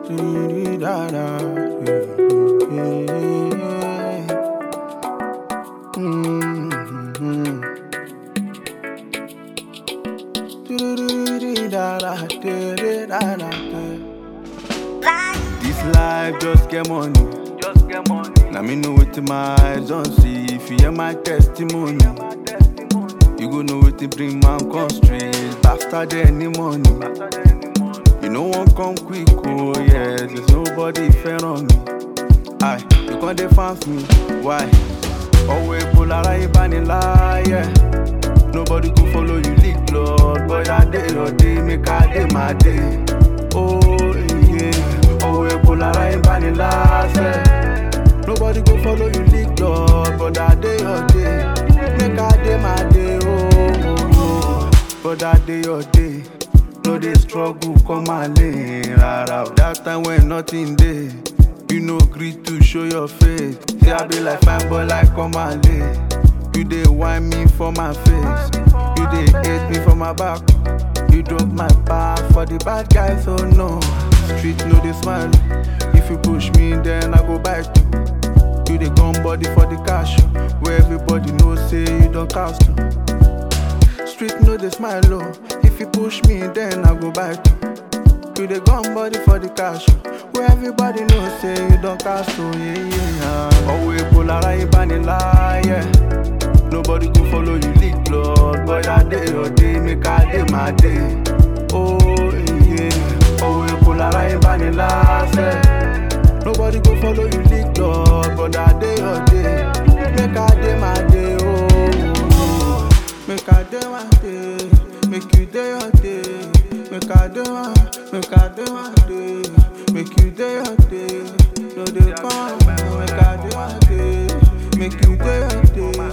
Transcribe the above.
Mm-hmm. This life just get money. Just get money. Now me know wetin my eyes don't see. If you hear my testimony, My testimony. you go know wetin bring man come straight. Bastard any money. After the any money. You know one come quick, oh yes. There's nobody fair on me. Aye, you can't defense me. Why? Always pull out a láyé. Nobody go follow you leak blood. But that day your day, make I day my day. Oh yeah. Always pull out a láyé. Nobody go follow you leak blood. But that day your day, make I day my day. Oh, oh, oh. But that day your day. No dey struggle come my lane rara. That time when nothing dey, you no gree to show your face. Say I be like fine boy like come my lane. You dey whine me for my face, you dey hate me for my back. You drop my back for the bad guys, oh no. Street no dey smile. If you push me, then I go bite you. You dey gun body for the cash, where everybody know say you don cast. oh. Street no dey smile oh. If you push me, then I go bite you. You dey gun body for the cash, where everybody know say you don cast oh yeah yeah. Always pull ara ìbániláyẹ̀. Nobody go follow you leak blood, but that day your day make I day my day. Oh yeah. Always pull ara ìbániláyẹ̀. Nobody go follow you leak blood, but that day your day make I day my day. Oh. Make I do my day, make you day your day. Make I do my, make I do my day, make you day your day. No they come, make I do my day, make you day your day.